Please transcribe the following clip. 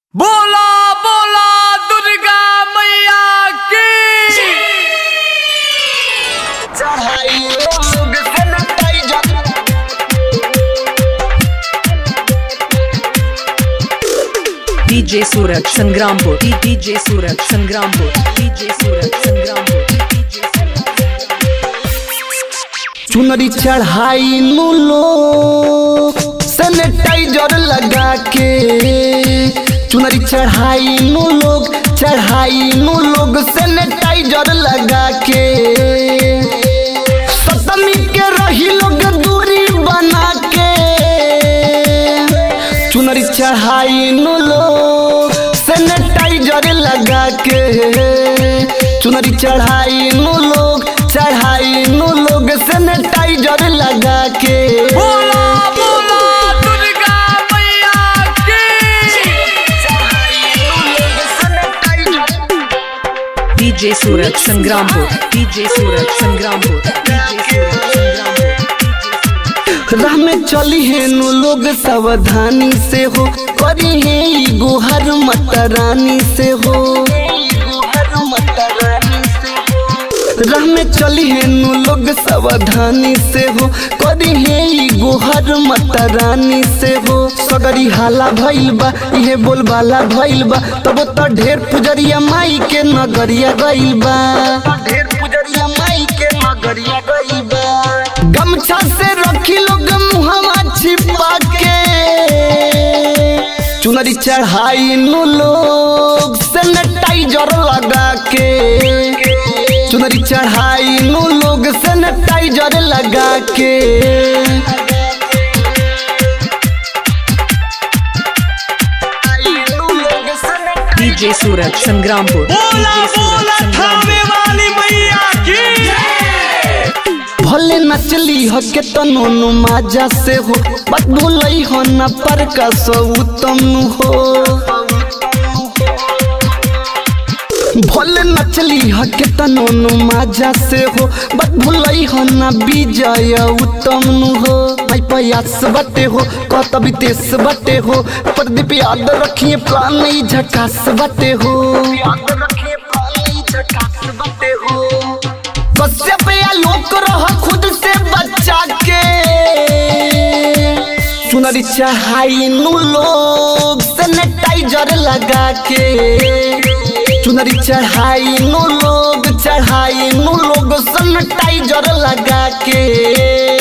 बोला बोला दुर्गा मैया की DJ Suraj Sangrampur DJ Suraj Sangrampur DJ Suraj Sangrampur DJ चुनरी चढ़ाई नु लो सैनिटाइजर लगा के चुनरी चढ़ाई नु लोग चढ़ाई नु लोग सैनिटाइजर लगा के सतमी के रही लोग दूरी बना के चुनरी चढ़ाई नु लोग सैनिटाइजर लगा के चुनरी चढ़ाई नु लोग चढ़ाई नु लोग सैनिटाइजर लगा के बोला बोला दुर्गा मैया की DJ Suraj Sangrampur DJ Suraj Sangrampur DJ Suraj Sangrampur राह में चली है नु लोग सावधानी से हो करी है ई गुहर माता रानी से हो राह में चली है नु लोग सावधानी से हो करी है ई गुहर माता रानी से हो सगरी हाला भइल बा इहे बोल बाला भइल बा तब तो ढेर पुजरिया माई के नगरिया गइल बा ढेर पुजरिया माई के नगरिया गइल बा गमछा से रखी लोग मुहवा छिपा के चुनरी चढ़ाई नु लोग सैनिटाइजर लगा के चुनरी चढ़ाई नु लोग सैनिटाइजर लगा के DJ Suraj Sangrampur बोला DJ Suraj बोला Sangrampur थामे वाली मैया की भले नचली हो के तनो नु माजा से हो बात भूलई हो न पर का सो उत्तम नु हो भले नचली हो के तनो नु माजा से हो बात भूलई हो न विजय उत्तम नु हो भाई प्रयास बटे हो कतबी तेस बटे हो प्रदीप याद रखिए प्राण नहीं झकास बटे हो याद रखिए प्राण नहीं झकास बटे हो कश्यप या लोक रह खुद से बचा के चुनरी चढ़ाई नु लोग सैनिटाइजर लगा के चुनरी चढ़ाई नु लोग चढ़ाई नु लोग सैनिटाइजर लगा के